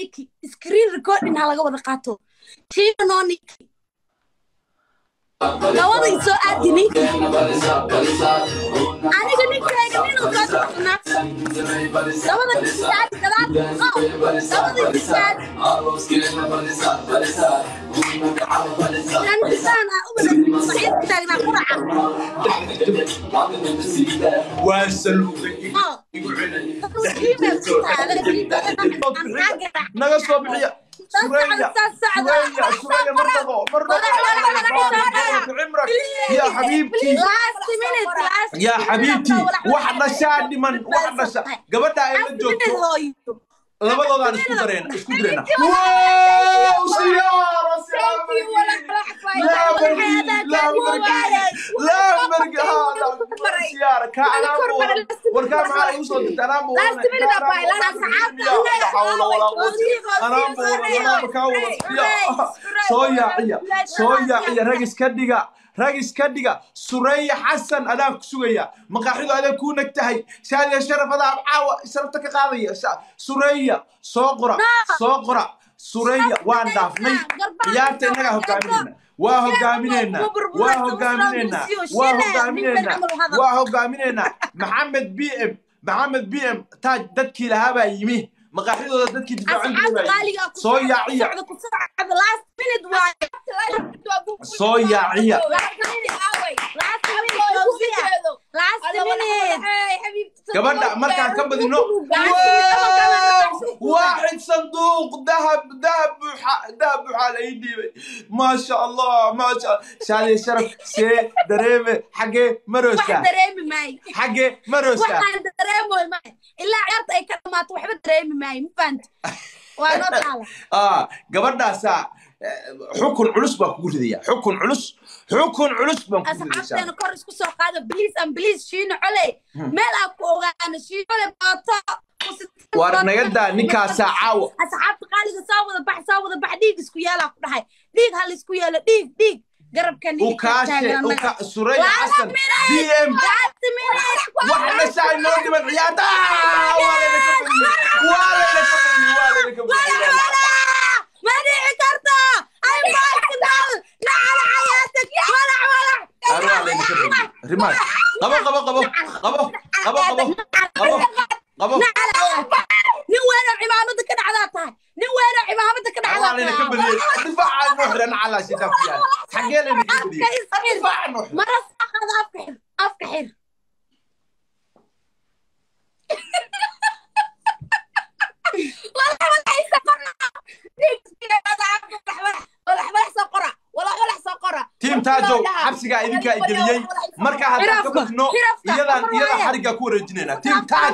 niki screen recording ha laga wada qaato shiina noo niki labada isoo aadi ninki aniga ninkayga ninuu soo socnaa labada nisaad gadaal oh labada nisaad antisaan ah ubada saciid taagnaa quraca waa saluugay oh email ku taala naga soo bixiya suraya suraya suraya marnabo marnabo cimrak ya xabiibtii last minute last ya xabiibtii wax dhashaa dhiman wax dhasha gabadha ay la joogto hooyo labadoodaan isku dareena isku dareena wow siyaara siyaara ka warkaa maxaa igu soo dirta anaa soo yaaciya soo yaaciya rag iska dhiga rag iska dhiga sureya xasan adaa ku sugaya maqaaxidu adaa kuu nag tahay shaadiya sharaf adaa caawa sharafta ka qaadaya sureya soo qora soo qora sureya waan dhaafnay ciyaarta innagaa hogaaminayna waa hogaaminayna waa hogaaminayna waa hogaaminayna waa hogaaminayna maxamed b m maxamed b m taaj dadkii lahaa baa yimi maqaaxidooda dadkii difaacan jiray soo yaaciya soo yaaciya gabadha markaan ka badino waaxid sanduuq dahab dahab buuxa dahab buuxa la ii dhiibay maasha allah maasha shaadiya sharaf see dareeme xaggee maroosa xaggee maroosa ilaa ciyaarta ay ka dhamaato waxba dareemi maayo ma fahanti waa noo taala gabadhaasaa xukun culus baan kugu ridaya xukun culus xukun culus baan kugu asxaabteena kor isku soo qaada please and please shiino cole meel aan ku ogaano shiino cole baato war naga daa ninkaasaa caawa asxaabta qaaliga soo wada bax soo wada bax dhiig isku yeelaa ku dhahay dhiig hal isku yeelo dhiig dhiig garabka ukaashe suraya xasan b m wax dhashaa inoo dhiman ciyaarta waa layna ka badiyey waa layna ka badiyey waa layna ka badiyey ما دعي كرتا اي بايسنال لا على حياتك ولا ولا أروح علينا كبدي رماش قبو قبو قبو قبو قبو قبو قبو قبو nin weena cimaamada ka dhacdaa nin weena cimaamada ka أروح علينا كبدي دفاع عن نحر أنا على شيء تفيان حقينا لي كبدي دفاع عن نحر مرة أخذ أفكحر أفكحر والله ولا يسقرنا tiim taajow xabsigaa idinkaa igeliyey markaa haddaan ka badno iyadaan iyada xariggaa ku wareejinaynaa tiim taaj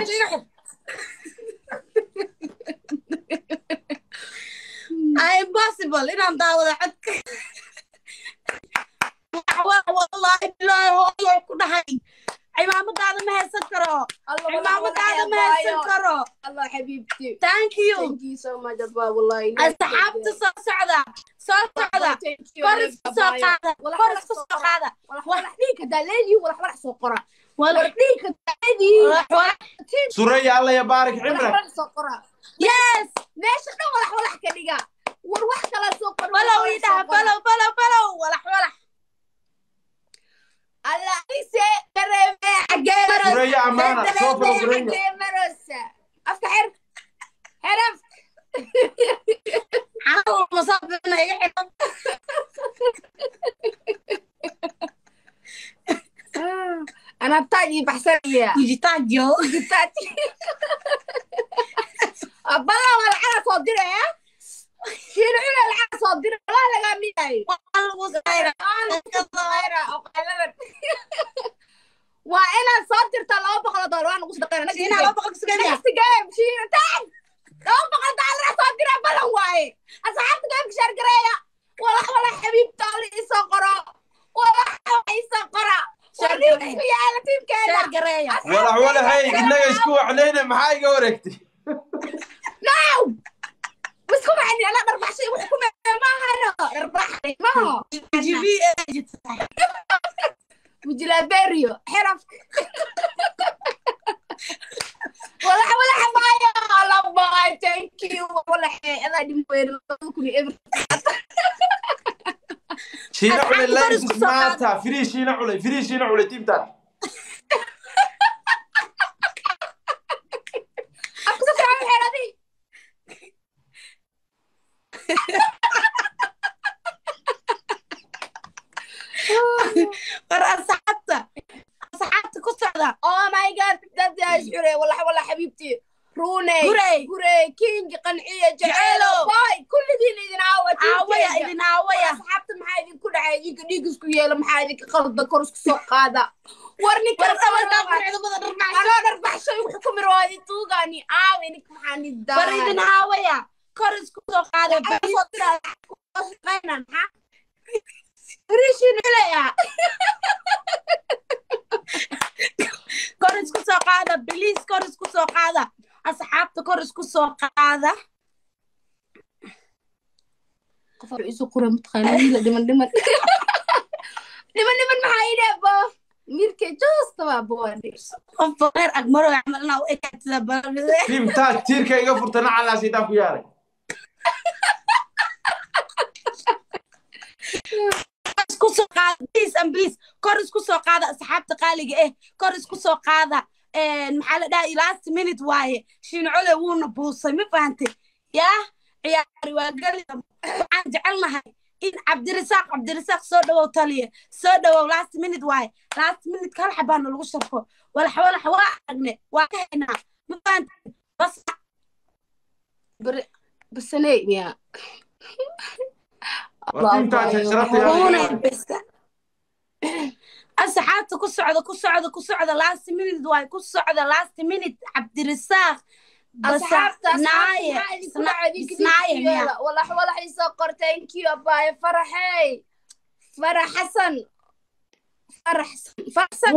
impossible inaan daawada codka wallahi bilaahi hooyo ku dhahay cimaamadaada ma haysan karo cimaamadaada ma haysan karo الله حبيبتي thank you thank you so much abba والله asxaabta soo socda soo socda kor isku soo qaada kor isku soo qaada ولا حديك دلالي ولا حرح سقرا wala ولا حديك دلالي suraya alla ya baarik ولا cimrak حرح سقرا yes ليش احنا ولا ولا كدغا وروح كلا سقرا falow idhaha falow falow falow walax walax الله عيسى كريمه حقيقه suraya amaana soo falo suraya مرسى افتح حرف xaal masaafina iga xidhan انا تاجي بحسنيه dijitaajo تاجي بالله ولا على صدري شيل على العصا صدري لا لا ميداي waxaa lagu sayra waa inaad soo dirtaa laba boqol oo doolar waan ugu sadaqeynaa inaa laba boqol kusugaya next game shiintaan laba boqol doolar soo dira balan waaye asxaabta gaamka shaargareeya walax walax xabiibta oli isoo qoro walax walax isoo qora warniisku yaala tiimkeena sheer gareeya walax walaxay innaga isku wacnayna maxaa iga wareegtay now wisku macni ana dharbaxshay wax ku maahano dharbaxay maho gb مجلابيريو حرف ولا ولا حبايا الله باي ثانك يو ولا حي wallahi dhim weyne labada kun iyo eber shiina culay Asxaabta lens isku soo qaad. maanta firii shiina culay firii shiina culay tiimtaan afka ka fiican xeeradii war asxaabta asxaabta ku socda oh my god dad yaa isxure wallahi wallahi xabiibtii runey Gurey. gurey kingi qanciya Jeceelo. jeceelo boy kulligiin idin aawa aawaya tiimkeyga. idin aawaya asxaabta maxaa idinku dhacay idinka dhiig isku yeela maxaa idinka qalda kor isku soo qaada war ninka war dhabarkaa qurxidamada dharmaasho anoo dharbaaxsho igu xukumi rawaadi tuugaani aawe ninka maxaa ni war idin aawaya kor isku soo qaada shaqaynan ha rishin culaya kor isku soo qaada biliis kor isku soo qaada asxaabta kor isku soo qaada qof war isu qura mataqaana wiila dhiman dhiman dhiman dhiman maxaa ii dheebo mirke joosta waa boode qofba reer agmaro camalna u ekaatida balbide tiimtaas tiirka iga furtana calaasiitaan ku yaaray isku soo qaada please and please kor isku soo qaada asxaabta qaaliga eh kor isku soo qaada maxaa la dhahay last minute waaye shincole wuuna buusay ma fahantay yaa ciyaari waa galida waxaan jecelnahay in cabdirasaaq cabdirasaaq soo dhawow taliye soo dhawow last minute waaye last minute kal xabaana lagu sharfo walax walax waa aragne waa ka haynaa ma fahantay bas basaney miya Waa tiimtaas sharafta Uunay yaa besta. asxaabta ku socda ku socda ku socda last minute waay ku socda last minute cabdirasaaq asxaabta naaye isnaaye miya walax walax isoo qor thank you abaaye faraxey farax xasan farax faraxsan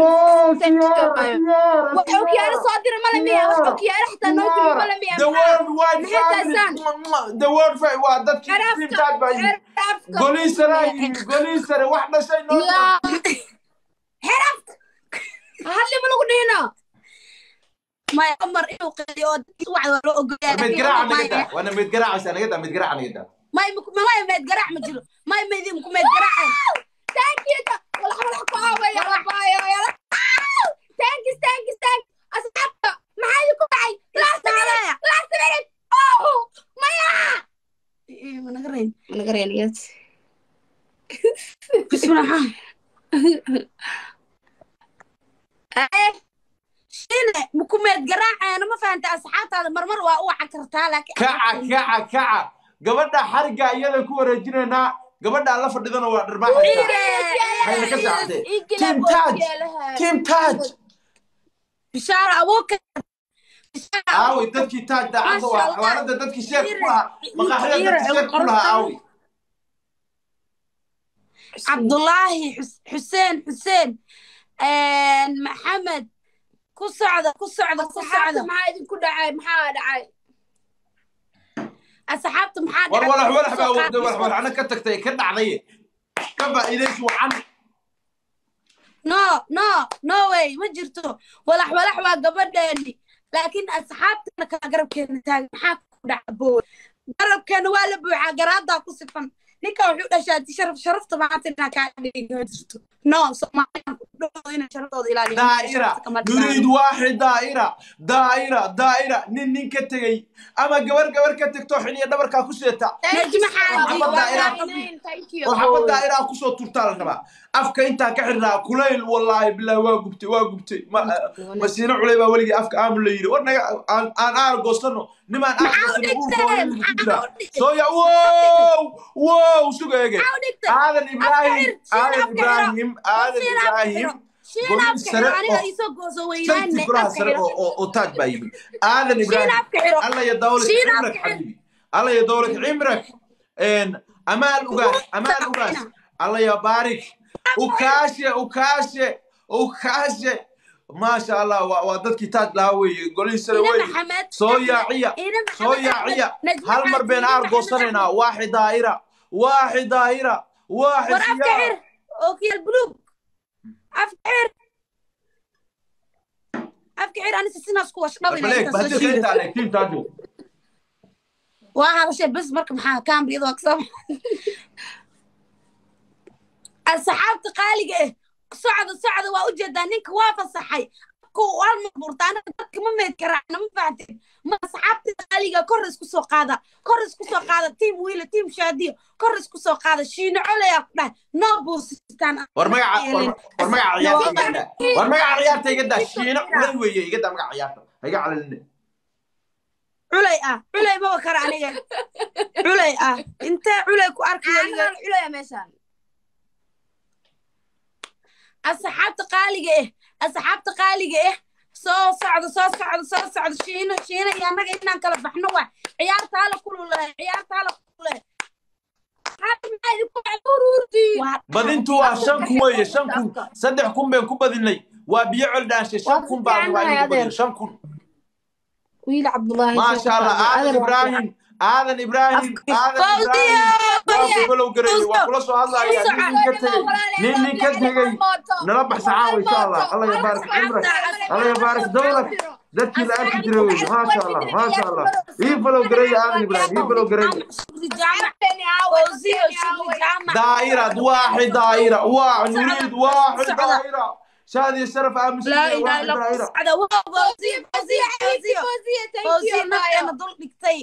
wax okiyaalo soo dira male miya wax okiyaalo xitaa noo diri male miya The world wide Maxay family. taasaan? The world fa- waa dadkii Xeraafka, tiimtaas baa yimid. xeraafka. Goliisara yimid, goliisara wax dhashay noo yaa xeraafka hadli ma lagu dhihino maya cumar inuu qeeyo oo dadkii wax waa loo ogolyahay mid garaaca naga daa waana mid garaaca naga daa mid garaaca naga daa may maya meed garaac ma jiro may meedin ku meed garaaceen thank you walax walax ku aawaya abaayo thanks thanks thanks asxaabta maxaa idinku dhacay last minute last minute oh maya managarayn managareeniyad bismillah shine muku meed garaaceena ma fahantay asxaabtaada marmar waa u wacan kartaa laakiin kaca kaca kaca gabadha xariga iyada ku wareejinaynaa gabadha la fadhidana waa dharbaaxaysa hayna ka saacdee Team Taj. team taaj bishaaro abuuka aawi dadkii taaj daacadda waa xawaarada dadkii sheek ku lahaa maqaaxida dadkii sheek ku lahaa aawi cabdullaahi Xus- xuseen xuseen maxamed ku socda ku socda ku asxaabta socda maxaa idinku dhacay maxaa dhacay asxaabta maxaa war dhacay? walax walax baa Soo wada qaad- walax walaxna ka tagtay ka dhacday ka faa'iidaysi wacan no no no way ma jirto walax walax waa gabadheeni laakiin asxaabtana kala garabkeena taagan maxaa ku dhaca bowe garabkeena waa la buuxaa garaadaa ku sifan ninka wuxuu dhashaa sharaf sharafta maanta inaa kaa dhigi ma jirto no soomaaliyan ku dhawo inay sharaftooda ilaaliyo daa'ira nuriid waaxid daa'ira daa'ira daa'ira nin nin ka tegey ama gabar gabar ka tegto xiniya dhabarkaa ku seeta Najma Xaaji, Maxamed daa'ira oo xabad daa'ira kusoo turtaa la rabaa afka intaa ka xirnaa kulayl wallaahi bilaahi waa gubtay waa gubtay Ma- masiino culay baa weligii afka aamun la yidhi war naga aan aan aar goosano nimaan aar goosano uurka hooyadu ku jiraa soo ya wow wow suga ege aadan ibraahim aadan ibraahim aadan ibraahim golin sare oo shanti golaha sare oo oo- oo taaj baa yimid aadan ibraahim alla ya dawlad Shiin cimrak afka xiro. xabiibi alla ya dawlad cimrak een amaal ugaas amaal ugaas alla ya baarik ukaashe ukaashe ukaashe maasha allah waa waa dadkii taaj lahaa weeye golin sare weeye soo yaaciya soo yaaciya hal mar been aar goosanaynaa waaxid daa'ira waaxid daa'ira waaxid war afka siyaa xir ookiyal buluug afka xir afka xir anisa sinaas ku wash baleeg bahadilka intaa leeg tiim taajo waa hadashay bes marka maxaa kaamriyada waa kasoo asxaabta qaaliga eh socda socda waa ujeedaa ninka waa fasaxay almaburtaana dadka ma meed karaacna ma fahanteen ma asxaabta qaaliga kor isku soo qaada kor isku soo qaada tiim wiila tiim shaadiyo kor isku soo qaada shiino coleyaa ku dhahay noo buusistaan war magaca war- war magaca ciyaarta iga daa war magaca ciyaarta iga daa shiino culay weeye iga daa magaca ciyaarta ha iga calalina culay ah culay maba kara aniga culay ah intee culay ku arkay aniga caanadan culaya meeshaan asxaabta qaaliga eh asxaabta qaaliga eh soo socda soo socda soo socda shiino shiino iyo annaga inaan kala baxno waa ciyaarta hala kululahay ciyaarta hala kululahay Waa- badintu waa shan kun weeye shan kun saddex kun baan ku badinay waa biyo col dhaanshe shan kun baan waa inuu badin shan kun wiil cabdullaahi maasha allah aadan ibraahim aadan ibraahim aadan ibraahim waa ku galow gareeyey waa kula soo hadlaya nin nin ka tegey nin nin ka tegey nala baxsaxaan insha allah allah yabaarik cimrak allah yabaarik dowlak dadkii la arki jiray weye maasha allah maasha allah ii falow gareeya aadan ibraahim ii falow gareeya شكري جامع فوزية شكري جامع دائرة واحد دائرة واحد نريد واحد دائرة شادي الشرف امس لا اله واحد الا الله دائرة سعدة فوزية فوزية فوزية فوزية نفسنا ضل نكتي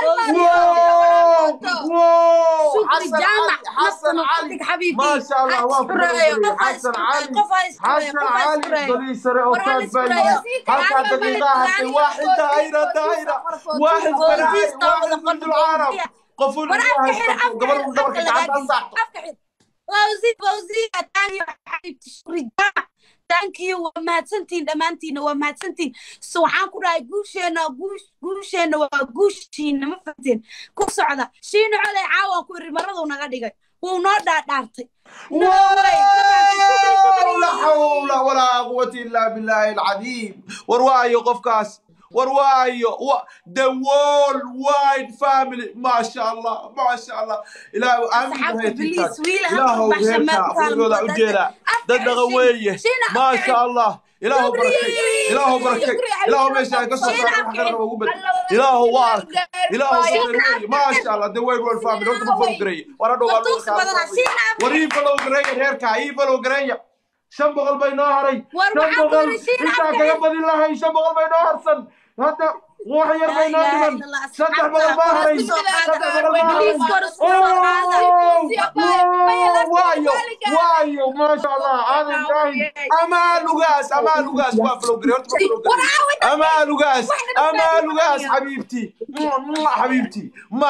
واو واو شكري حسن جامع علي حسن نفسنا علي ضلك حبيبي ما شاء الله واو حسن علي حسن علي ضلي سري اوتاد باي هكا دقيقة هكا واحد دائرة دائرة واحد فراعي واحد من العرب قفل قبل قبل كنت عم صح فوزي فوزي تاني حبيبتي شكري جامع thankyou waa mahadsantiin dhammaantiina waa mahadsantiin so waxaan ku dhahay guusheena guush guusheena waa guushiina ma fahanteen ku socda shiina coley caawan ku iri maraduu naga dhigay wuu noo dhaadhaartay No way. لا حول ولا قوة إلا بالله العظيم وروايو قفكاس وروايو و... the wall wide family ما شاء الله ما شاء الله إلى أصحاب إبليس ويلا هم إلهو بحشا غيرك ما أخوي تعلم أجيلا دد غوية شينا ما شاء الله إلهو بركة إلهو بركة إلهو ماشي قصة شينا صار أبكي. حقنا وقبل إلهو وارك إلهو صغير ما شاء الله the wide world family أنت بفوق قري ورا دو Watuusi badanaa, shiina abkii. warii falow gareeya reerka ii falow gareeya shan boqol bay noo haray War shan waxaa boqol ku shiina intaa abkii. kaga badin lahay shan boqol bay noo harsan hadda wax yar bay noo La ilaha dhiman illallah, saddex asxaabta, boqol baa haray kor isku soo qaada. saddex boqol baa haray Please, kor isku soo qaada. waayo waayo maasha allah aadan ibraahim amaa lugaas amaa lugaas waa falow gareey horta waa falow gareey amaa lugaas amaa lugaas xabiibtii xabiibtii ma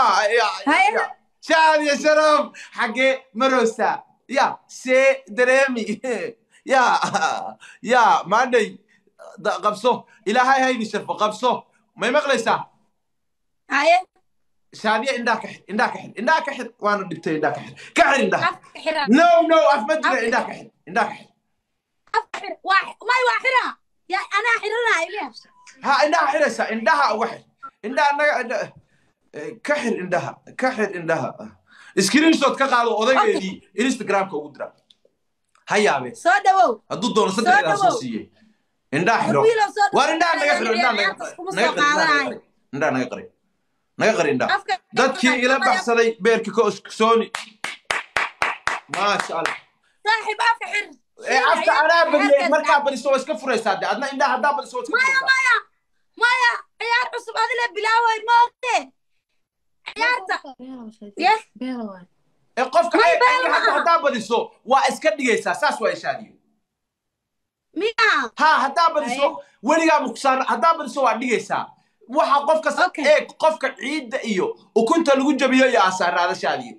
شعب يا شرف حقي مروسا يا سي دريمي يا يا ما عندي قبصه الى هاي هاي بشرفه قبصه ما يمغلسا haye شادية عندك حد عندك حد عندك حد وانا دبتي عندك حد كحل عندك afka xiran نو نو افمدري عندك حد عندك حد afka xiran waa may waa xiran ya anaa xiranaya miya ها عندها حرسة عندها واحد عندها كحل عندها كحل عندها سكرين شوت كقالو اودايدي انستغرام كو درا هيا بي soo dhawow hadduu doono saddex ilaa soo siiyey indhaa xiro wiilow soo waar indhaa naga xiro indhaa naga ciyaartas kuma naga soo qari qaadanayo indhaa naga qari naga qari indhaa afka dadkii ila baxsaday beerka ka sooni maasha allah saaxiib afka xir ee afka anaa badiyey markaa badiso waa iska furaysaa de adna indhaa haddaa badiso waa iska maya furaysaa maya maya ciyaar cusub adile bilaawayd maogte ciyaarta Yes. ee qofka May ee been ee, hadda maaha. haddaa badiso waa iska dhigaysaa saas waa ishaadiyo miya ha haddaa badiso weligaa mukusaan haddaa badiso waa dhigaysaa waxa qofka sa- Okay. eeg qofka ciidda iyo ukunta lagu jabiyo iyo asaaraada shaadiyo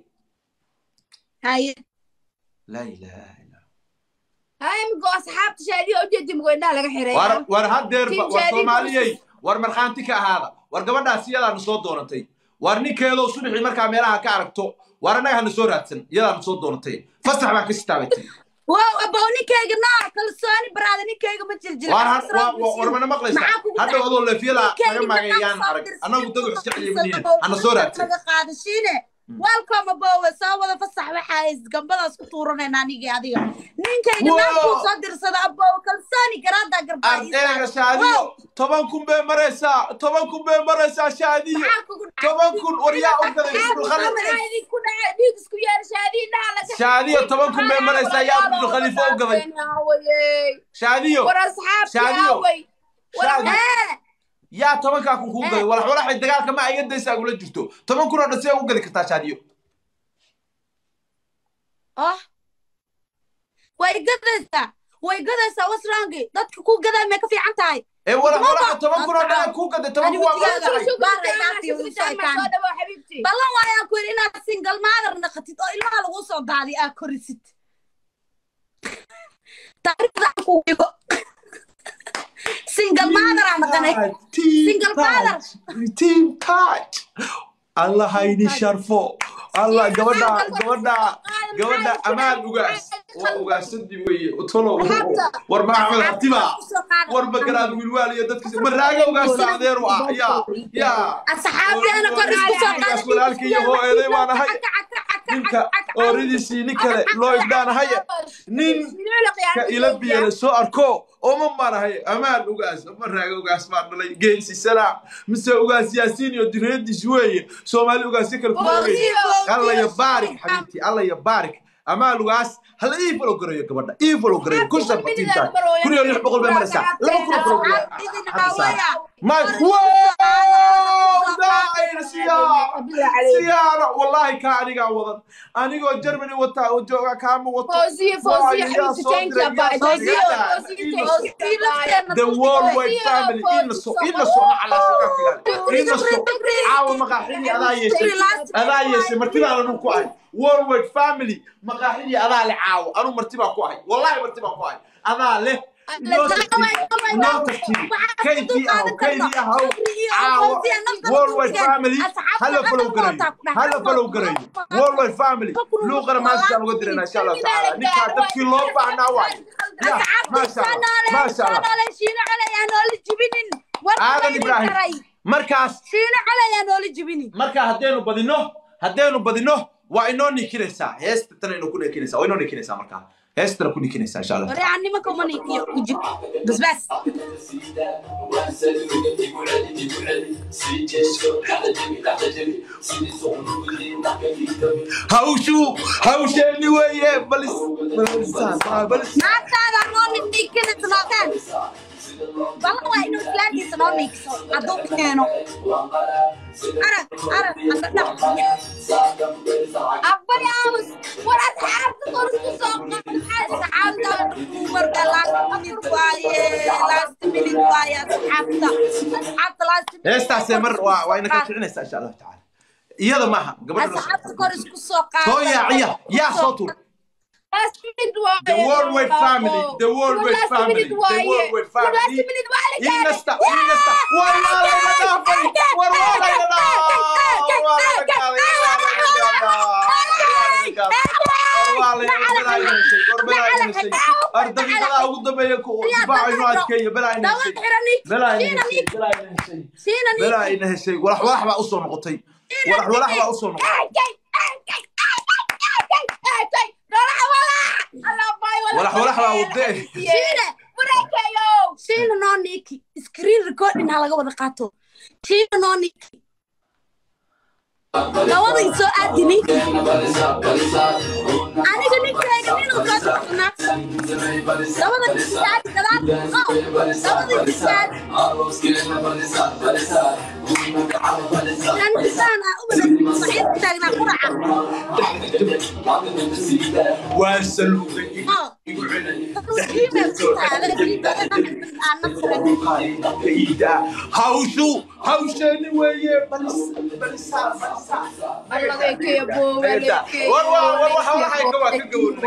haye laa ilaaha illa هاي مقو أصحاب تشادي أوجد مقو إنها لقى حرية war war hadeerba war Tinjaadi soomaaliyey war markhaanti ka ahaada war gabadhaas iyadaana soo doonatay war ninkeedoo subaxii markaa meelaha ka aragto war annaga hana soo raadsan iyadaana soo doonatay fasax baan ka sitaabatay wow abow ninkayga nooc kalsooni baraada ninkayga ma jiljila war had- wa- wa- war mana maqlaysaa Maxaa kugu hadhow dhacay? adoo leefyada Ninkayga naga maagayaan maxaa arag soo annagu dad wax iska dirsan? ciyabaniina hana soo raadsan laga qaado shiine welcome abowe soo wada fasax waxaa gambadaas ku tuuranayna anigii adiga ninkayga Wow. naagkuu soo dirsada abowe kalsooni garaada garbaa ardayga shaadiyo toban kun bay maraysaa toban kun bay maraysaa shaadiyo toban kun war yaa u gaday isbulkhaliif shaadiyo toban kun bay maraysaa yaa isbulkhaliifo u gaday shaadiyo Shaadiyo. Shaadiyo. yaa tobankaa kun kuu gaday walax walaxay dagaalka ma iga daysaa gula jirto toban kun oo dhan see ugu gadi kartaa shaadiyo oh way gadaysaa way gadaysaa wasrangi dadka ku gadaa may ka fiican tahay ee walax walaxa toban kun oo dhan kuu gaday toban kun waa ballan waayaan ku yidhi inaad single mother naqatid oo ilmaha lagu soo daadiy aa korisid taariikhda aan kugu dhigo single mother aa naqanay Single father. team touch allah hayni sharfo allah gabadha gabadha gabadha amaan ugaas waa ugaasadii weye utolo war maxamed hatiba war magaraad wilwaal iyo dadkiisa maraaga ugaasta adeer u ah yaa yaa asxaabteena kor isku soo Ugaas walaalka iyo hooyaday baan ahay ninka ooridiisii nin kale loo igdhaanahaye nin ka ila biyana soo arko oma marahay amaan ugaas maraaga ugaas baan dhalay geensi salaam mise ugaas yaasiin iyo dureediis weeye soomaali ugaasyo kale kuma weeye alla ya baarik xabiibti alla ya baarik amaan ugaas hala ii falo gareeyo gabadha ii falo gareeyo kun shan batiinta kun iyo lix boqol bay maraysaa laba kun oo falo gareeyo ما سيارة والله كأني قاعد أنا قاعد جرمني وتا وجوا كام وتا The worldwide family إن سو إن سو على سكافي إن سو عاو مقاحيني أذا يسي أذا يسي مرتبة على نوكواي worldwide family مقاحيني أذا لعاو أنا مرتبة كواي والله مرتبة كواي أذا له noo tartiib kaydii ahaw kaydii ahaw caawa worldwide family hala falow garayo hala falow garayo worldwide family luuqana maashaan uga dirana insha allahu tacaala ninkaa dadkii loo baahnaa waayo ya maasha allah maasha allah aadan ibraahim markaas shiino calayaa noola jibini markaa haddaynu badino haddaynu badino waa inoo nikinaysaa heesta tana inoo ku nikinaysaa waa inoo nikinaysaa markaa heestana ku nikinaysaa insha allah وريها nimanka uma niikiyo ujib bas bas hawshu hawsheeni weeye balis balis naagtaada noo niikina isnooteen balan waa inuu islaantiisa noo niikiso hadduu keeno arag arag andadhaq أقبل يا أمس ولا تعرف تقول asxaabta marka last minute waaye last minute waaye asxaabta asxaabta last minute heestaasee mar waa waa ina ka kicinaysaa insha allahu tacaala iyada maaha gabadha asxaabta kor isku soo qaada soo yaaciya yaa soo tur The worldwide family, the worldwide family, the worldwide family. Inasta, inasta. Wala la madafay. Wala la ardayda ugu dambeeya ku difaaca inuu adkeeyo balaa ina heshay balaa ina heshay balaa ina heshay siina balaa ina heshay walax walax baa usoo noqotay walax walax baa usoo noqotay walax walax baa wadee siina noo niiki screen recording ha laga wada qaato siina noo niiki labada isoo aadi ninki aniga ninkayga ninuu soo tuxnaa labada nisaad gadaal oh labada nisaad antisaan ah ubada saciid taagnaa quraca waa saluugay oh igu celay jiimay ku taala jiimay aan nafsiga hawshu hawsheeni weeye balis balisaa balisaa war waa war waxa waxay ka waa ka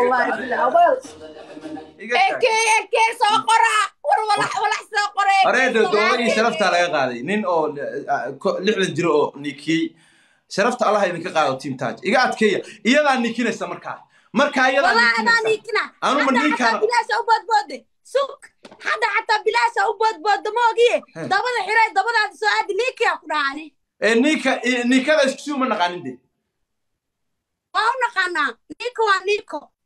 gabowday areeda doodagii sharaftaa laga qaaday nin oo lixdan jiro oo nikiyey sharafta allaha idinka qaado team taj iga adkeeya iyadaa nikinaysa markaa markaa iyadaa والله انا nikinaysa نيكنا أنا حتى من نيك حتى أنا. بلاش او بود بود سوق حتى حتى بلاش او بود بود موغي هه. دبدا خيراي دبدا سو اد نيك يا قراني ee ninka nikada isku sii uma naqaanin de waa u naqaanaa nico waa nico